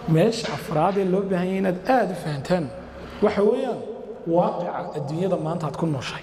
meesha afraad ee loo baahan yahay inaad aada u fahantaan waxa weeyaan waaqica adduunyada maanta aad ku nooshahay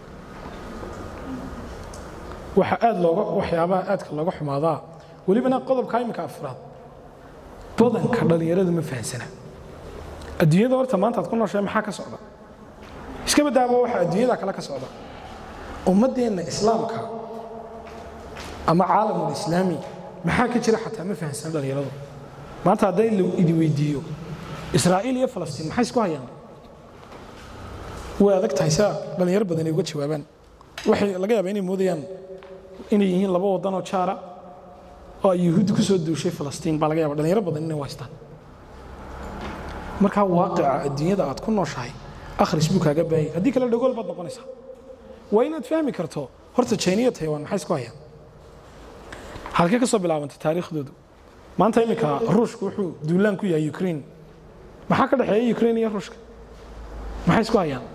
waxa aad looga waxyaabaha aadka looga xumaadaa welibana qodobka iminka afraad badanka dhallinyaradu ma fahansana adduunyada horta maanta aad ku nooshahay maxaa ka socda iska badaaba waxa adduunyada kale ka socda ummaddeenna islaamka ama caalamul islaami maxaa ka jira xataa ma fahansana dhallinyaradu maanta hadday la idi weydiiyo israa'iil iyo falastiin maxay isku hayaan way adag tahay saa dhallinyaro badan ay uga jawaabaan waxay laga yaabaa inay moodayaan inay yihiin laba wadanoo jaara oo ay yuhuuddi ku soo duushay falastiin baa laga yaba dhalinyaro badan inay haystaan markaa waaqica adduunyada aad ku nooshahay akhris buu kaaga baahayay haddii kale dhagool baad noqonaysaa waa inaad fahmi karto horta jayniya taiwan maxay isku hayaan halkee ka soo bilaabantay taariikhdoodu maanta iminka ruushku wuxuu duulaan ku yahay ukraine maxaa ka dhexeeya ukraine iyo ruushka maxay isku hayaan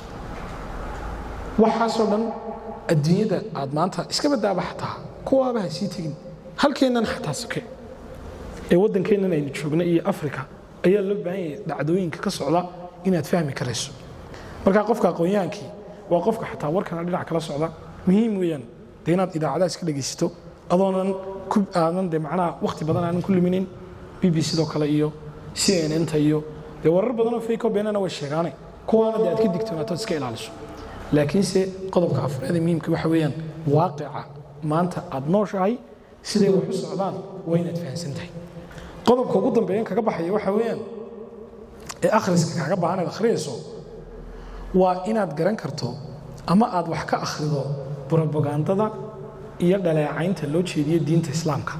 waxaasoo dhan adduunyada aad maanta iska badaaba xataa kuwaaba ha sii tegin halkeennan xataa soke ee waddankeennan aynu joogna iyo afrika ayaa loo baahan yahay dhacdooyinka ka socda inaad fahmi karayso markaa qofka aqoonyahaankii waa qofka xataa warkana dhinac kala socda muhiim weeyaan dee inaad idaacadaha iska dhegaysato adoonan aadan de macnaha wakhti badan aanan ku luminin b b sidoo kale iyo c n n ta iyo dee warar badanoo fayko beenana way sheegaane kuwaana dee aad ka digtoonaato iska ilaaliso laakiinse qodobka afraad ee muhiimka waxa weeyaan waaqica maanta aad nooshahay siday wax u socdaan waa inaad fahansan tahay qodobka ugu dambeeyan kaga baxaya waxa weeyaan ee akhriska kaaga baahan aad akhriyayso waa inaad garan karto ama aad wax ka akhrido brobagandada iyo dhaleecaynta loo jeediyo diinta islaamka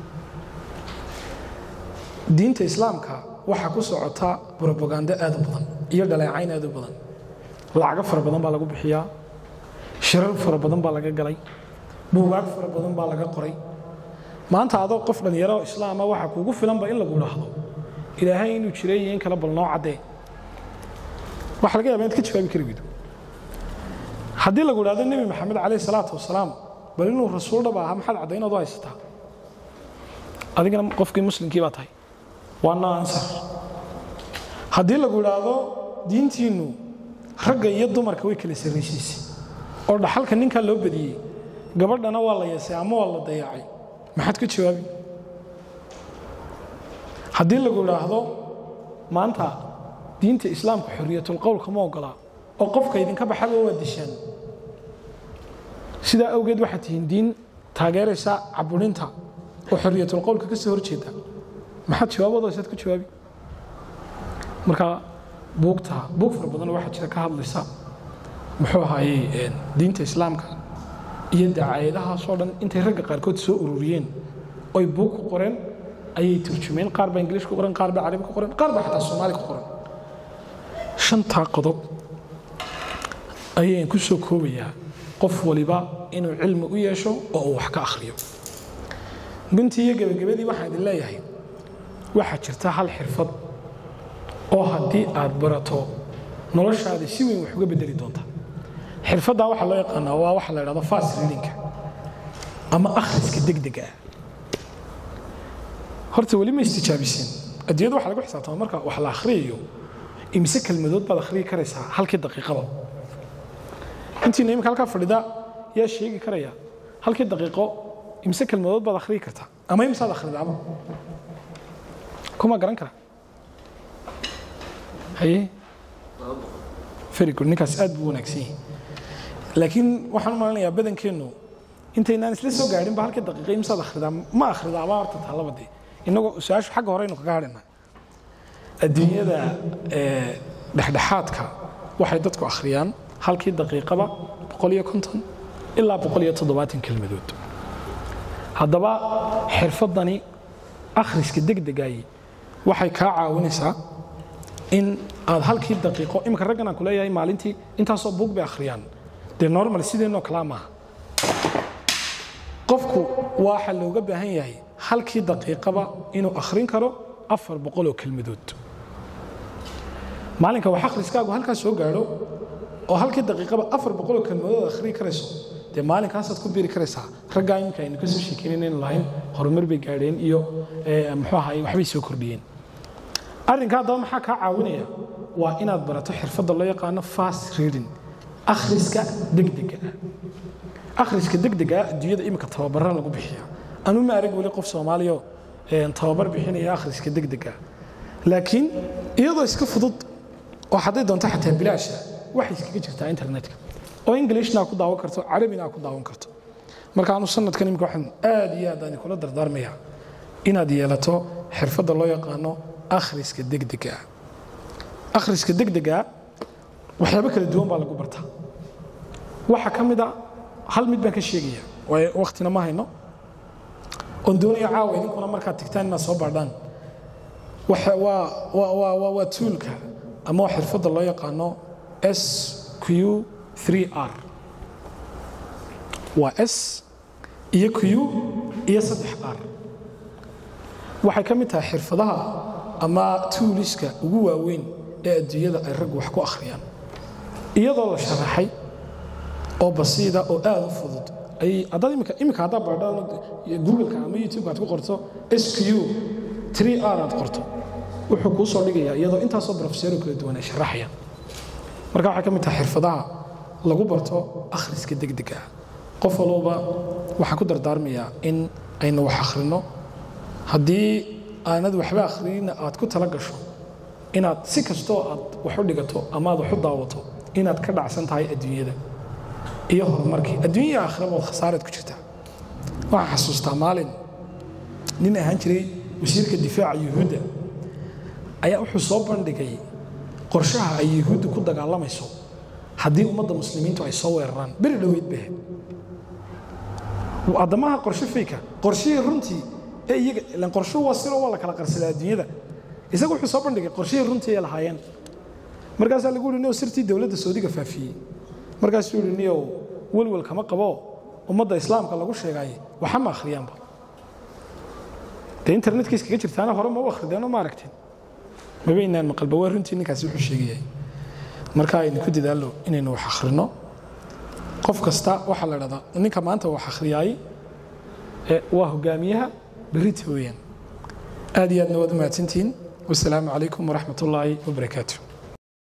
diinta islaamka waxaa ku socota brobagando aad u badan iyo dhaleecayn aad u badan lacago fara badan baa lagu bixiyaa shirar fara badan baa laga galay buugaag fara badan baa laga qoray maanta adoo qof dhallinyaro islaama waxaa kuugu filanba in lagu dhaahdo ilaahay inuu jiray iyo in kale bal noo caddee waxa laga yaba inaad ka jawaabi kari weydo haddii lagu idhahdo nebi maxamed calayh salaatu wasalaam bal inuu rasuul dhab ahaa maxaad caddaynaad u haysataa adigana qofkii muslimkii baa tahay waa no ansar haddii lagu idhaahdo diintiinnu ragga iyo dumarka way kala sarraysiisay oo dhaxalka ninkaa loo badiyey gabadhana waa la yeesay ama waa la dayacay maxaad ka jawaabi haddii lagu idhaahdo maanta diinta islaamka xorriyatulqowlka ma ogolaa oo qofka idinka baxaba waa dishaan sidaa awgeed waxaad tihiin diin taageeraysa caburinta oo xorriyatulqowlka ka soo horjeeda maxaad jawaabadoosaad ku jawaabi marka buugta buug fara badan waxaa jira ka hadlaysa muxuu ahaayey diinta islaamka iyo dacaayadahaasoo dhan intay ragga qaarkood soo ururiyeen oy buug ku qoreen ayay turjumeen qaar baa ingiliish ku qoran qaar baa carabi ku qoran qaar baa xataa soomaali ku qoran shantaa qodob ayaan ku soo koobayaa qof waliba inuu cilmi u yeesho oo uu wax ka akhriyo guntii iyo gebagabadii waxaan idin leeyahay waxaa jirta hal xirfad oo haddii aad barato noloshaada si weyn wax uga bedeli doonta xirfaddaa waxaa loo yaqaanaa waa waxa la idhahdo fast readingka ama akhriska degdega ah horta weli ma istijaabiseen adduunyada waxa lagu xisaabtama marka wax la akhriyayo imise kelmadood baad akhriyi karaysaa halkii daqiiqaba intiina imika halkaa fadhida yaa sheegi karaya halkii daqiiqo imise kelmadood baad akhriyi kartaa ama imisaad akhridaaba kuma garan kara haye very good ninkaas aad buu wanaagsan yahay laakiin waxaan u malinayaa badankeennu intaynaan isla soo gaadhin ba halkii daqiiqa imisaad akhridaa ma akhridaaba horta taalaba dee inagoo su-aashu xagga horeynu kaga hadhina adduunyada dhexdhexaadka waxay dadku akhriyaan halkii daqiiqaba ilaa kelmadood haddaba xirfaddani akhriska degdegayi waxay kaa caawinaysaa in aad halkii daqiiqo imika raggan aan ku leeyahay maalintii intaasoo buug bay akhriyaan dee normal sideenoo kalaa maaha qofku waxa looga baahan yahay halkii daqiiqaba inuu akhrin karo afar boqoloo kelmadood maalinka wax akhriskaagu halkaas soo gaadho oo halkii daqiiqaba afar boqoloo kelmadood akhriyi karayso dee maalinkaasaad ku biri karaysaa raggaa iminka aynu kasoo sheekeynayna inaynu lahayn horumar bay gaadheen iyo muxuu ahaay waxbay soo kordhiyeen arrinka haddaba maxaa kaa caawinaya waa inaad barato xirfadda loo yaqaano fast reading akhriska degdega ah akhriska degdega ah adduunyada iminka tababara lagu bixiya anu ma arag weli qof soomaaliya tababar bixinaya akhriska degdega ah laakiin iyadoo iska fudud oo hadday doonto xataa bilaasha waxay iskaga jirtaa internetka oo englishna ku daawan karto carabina ku daawan karto marka anu sanadkan imika waxaan aad iyo aad aan kula dardaarmaya inaad yeelato xirfadda loo yaqaano akhriska degdega ah akhriska degdega waxyaabo kala duwan baa lagu bartaa waxaa ka mid a hal mid baan ka sheegaya waayo waktina ma hayno oon doonaya caawa idinkuna markaad tigtaan inaad soo baadhaan waa tuulka ama waa xirfadda loo yaqaano s q 3r waa s iyo q iyo saddex r waxay ka mid tahay xirfadaha ama tuuliska ugu waaweyn ee adduunyada ay raggu wax ku akhriyaan iyadoo la sharaxay oo basiida oo aad u fudud adaad imika haddaa baadho googleka ama youtube aad ku qorto sq 3r aad qorto wuxuu kuu soo dhigayaa iyadoo intaasoo brofeseero kala duwan ay sharaxayaan marka waxay ka mid tahay xirfadaha lagu barto akhriska degdega ah qof walba waxaan ku dardaarmayaa in aynu wax akhrino haddii aanad waxba akhriyina aad ku tala gasho inaad si kastoo aad wax u dhigato ama aad wax u daawato inaad ka dhacsan tahay adduunyada iyo horumarkii adduunya aakhiraba ood khasaaraad ku jirtaa waxaan xasuustaa maalin nin ahaan jiray wasiirka difaaca yuhuudda ayaa wuxuu soo bandhigay qorshaha ay yuhuudda ku dagaalamayso haddii ummadda muslimiintu ay soo weeraraan beri dhoweyd bahe addamaha qorshe fayka qorshihii runtii ee iyaga ilan qorshuhu waa siro waa la kala qarsadaa adduunyada isaga wuxuu soo bandhigay qorshihii runtii ay lahaayeen markaasaa lagu yidhi niyow sirtii dowladda saodiga faafiyey markaasuu yidhi niyow welwel kama qabo ummadda islaamka lagu sheegay waxa ma akhriyaanba dee internetka iskaga jirtaana hore ma u akhrideenoo ma aragteen mabaynaan maqalba waa runtii ninkaasi wuxuu sheegayay marka aynu ku dadaallo inaynu wax akhrino qof kasta waxaa la dhahdaa ninka maanta wax akhriyaay waa hogaamiyaha berita weeyaan aad iyo aadna waad u mahadsantihiin wasalaamu calaykum waraxmat ullaahi wabarakaatu